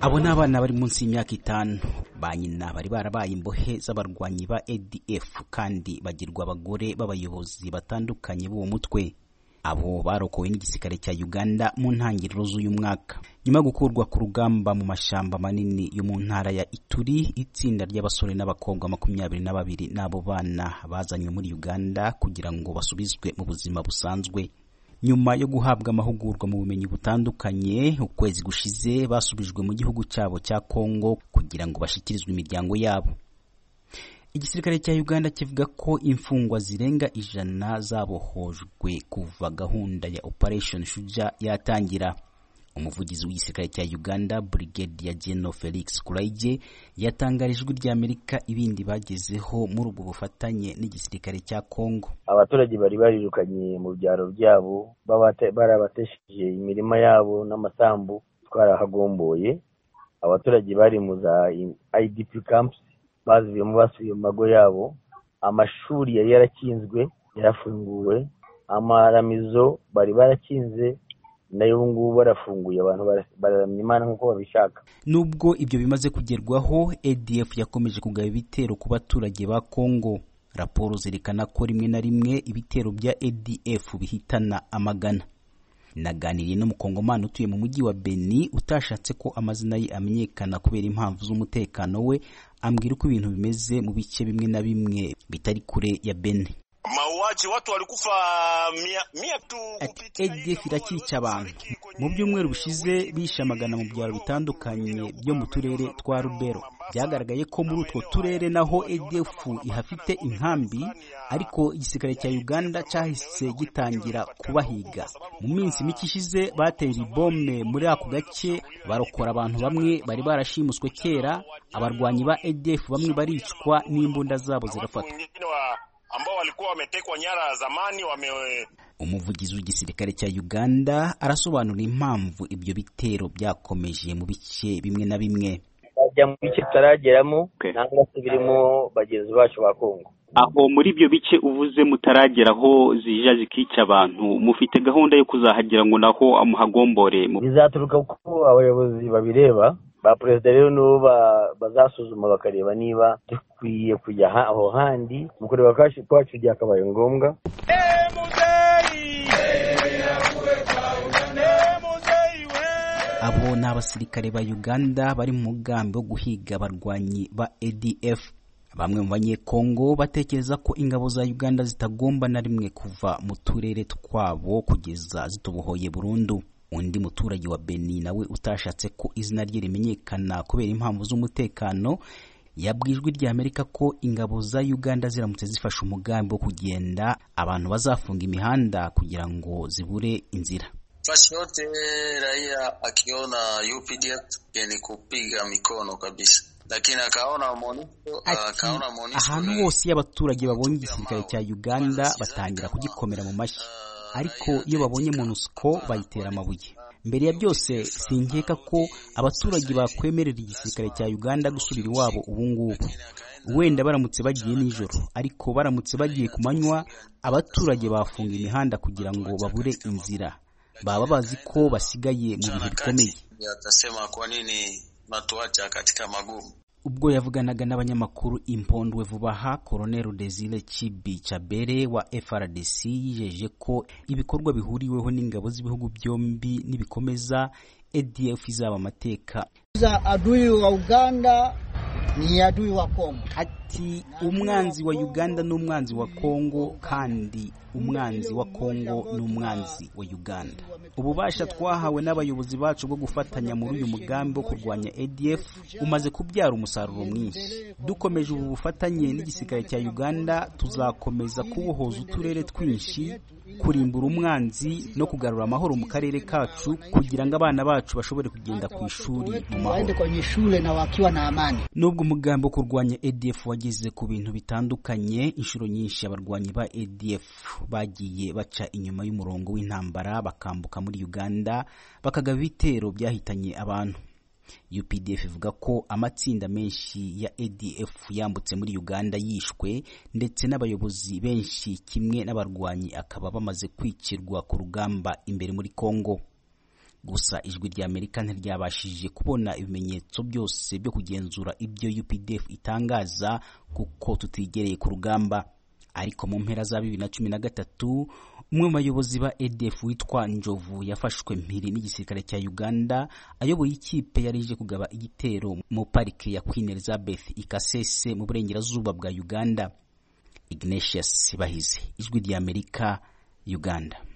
abo ni abana bari munsi y'imyaka itanu ba nyina bari barabaye imbohe z'abarwanyi ba adf kandi bagirwa abagore b'abayobozi batandukanye b'uwo mutwe abo barokowe n'igisirikare cya uganda mu ntangiriro z'uyu mwaka nyuma yo gukurwa ku rugamba mu mashyamba manini yo mu ntara ya ituri itsinda ry'abasore n'abakobwa makumyabiri na babiri n'abo bana bazanywe muri uganda kugira ngo basubizwe mu buzima busanzwe nyuma yo guhabwa amahugurwa mu bumenyi butandukanye ukwezi gushize basubijwe mu gihugu cyabo cya kongo kugira ngo bashyikirizwe imiryango yabo igisirikare cya uganda kivuga ko imfungwa zirenga ijana zabohojwe kuva gahunda ya operation shuja yatangira umuvugizi w'igisirikare cya uganda brigadier general felix kuraige yatangarije ijwi ry'amerika ibindi bagezeho muri ubwo bufatanye n'igisirikare cya congo abaturage bari barirukanye mu byaro byabo babate- barabatesheje imirima yabo n'amasambu twarahagomboye abaturage bari mu za idp camps bazuyemo basubiye mu mago yabo amashuri yari yarakinzwe yarafunguwe amaramizo bari barakinze nayo ubu ngubu barafunguye abantu bara- bararamya imana nk'uko babishaka Nubwo ibyo bimaze kugerwaho ADF yakomeje kugaba ibitero ku baturage ba Kongo raporo zerekana ko rimwe na rimwe ibitero bya ADF bihitana amagana naganiriye n'umukongomani utuye mu mujyi wa Beni utashatse ko amazina ye amenyekana kubera impamvu z'umutekano we ambwira uko ibintu bimeze mu bice bimwe na bimwe bitari kure ya Beni mauaji watu walikufa mia, mia tu Ati, kupitia hii ADF iracyica walikuwa abantu wafariki kwenye mu mji byumweru bishize wa Beni, bishe amagana mu byaro bitandukanye byo mu turere twa rubero byagaragaye ko muri utwo turere naho ADF ihafite inkambi ariko igisirikare cya uganda cyahise gitangira kubahiga mu minsi mike ishize bateye ibome muri ako gace barokora abantu bamwe bari barashimuswe kera abarwanyi ba ADF bamwe baricwa n'imbunda zabo zirafatwa wengine wa- ambao walikuwa wametekwa nyara zamani wame umuvugizi w'igisirikare cya uganda arasobanura impamvu ibyo bitero byakomeje mu bice bimwe na bimwe bajya mu bice tutarageramo Okay. nangwa se birimo bagenzi bacu ba kongo aho muri ibyo bice uvuze mutarageraho zija zikica abantu mufite gahunda yo kuzahagera ngo naho muhagombore mu- bizaturuka ko abayobozi babireba ba perezida rero nibo ba- bazasuzuma bakareba niba dukwiye kujya ha- aho handi mu kureba kwacu kwacu byakabaye ngombwa abo ni abasirikare ba uganda bari mu mugambi wo guhiga abarwanyi ba adf bamwe mu banyekongo batekereza ko ingabo za uganda zitagomba na rimwe kuva mu turere twabo kugeza zitubohoye burundu undi muturage wa beni nawe utashatse ko izina rye rimenyekana kubera impamvu z'umutekano yabwiye ijwi ry'amerika ko ingabo za uganda ziramutse zifashe umugambi wo kugenda abantu bazafunga imihanda kugira ngo zibure inzira Basi yote raia akiona UPDF ni kupiga mikono kabisa, lakini akaona MONUSCO Ati akaona MONUSCO ahantu ni- hose iyo abaturage babonye igisirikare cya uganda batangira kugikomera mu mashyi ariko iyo babonye monusco bayitera amabuye mbere ya byose sinkeka ko abaturage bakwemerera igisirikare cya uganda gusubira iwabo ubungubu wenda baramutse bagiye nijoro ariko baramutse bagiye ku manywa abaturage bafunga imihanda kugira ngo babure inzira baba bazi ko basigaye mu bihe bikomeye Ndio atasema kwa nini mnatuacha katika magumu. ubwo yavuganaga n'abanyamakuru impondwe vuba aha koroneli desire cibi cabere wa frdc yijeje ko ibikorwa bihuriweho n'ingabo z'ibihugu byombi nibikomeza adf izaba amateka za adui wa Uganda ni adui wa Kongo. ati umwanzi wa uganda ni umwanzi wa kongo kandi umwanzi wa kongo ni umwanzi wa uganda ububasha twahawe n'abayobozi bacu bwo gufatanya muri uyu mugambi wo kurwanya adf umaze kubyara umusaruro mwinshi dukomeje ubu bufatanye n'igisirikare cya uganda tuzakomeza kubohoza uturere twinshi kurimbura umwanzi no kugarura amahoro mu karere kacu kugira ngo abana bacu bashobore kugenda ku ishuri mu mahoro waende kwenye shule na wakiwa na amani. nubwo umugambi wo kurwanya adf wageze ku bintu bitandukanye inshuro nyinshi abarwanyi ba adf bagiye baca inyuma y'umurongo w'intambara bakambuka muri uganda bakagaba ibitero byahitanye abantu updf ivuga ko amatsinda menshi ya adf yambutse muri uganda yishwe ndetse n'abayobozi benshi kimwe n'abarwanyi akaba bamaze kwicirwa ku rugamba imbere muri congo gusa ijwi rya amerika ntiryabashije kubona ibimenyetso byose byo kugenzura ibyo updf itangaza kuko tutigereye ku rugamba ariko mu mpera za bibiri na cumi na gatatu umwe mu bayobozi ba edf witwa njovu yafashwe mpiri n'igisirikare cya uganda ayoboye ikipe yari ije kugaba igitero mu parike ya queen elizabeth ikasese mu burengerazuba bwa uganda ignatius bahizi ijwi rya amerika uganda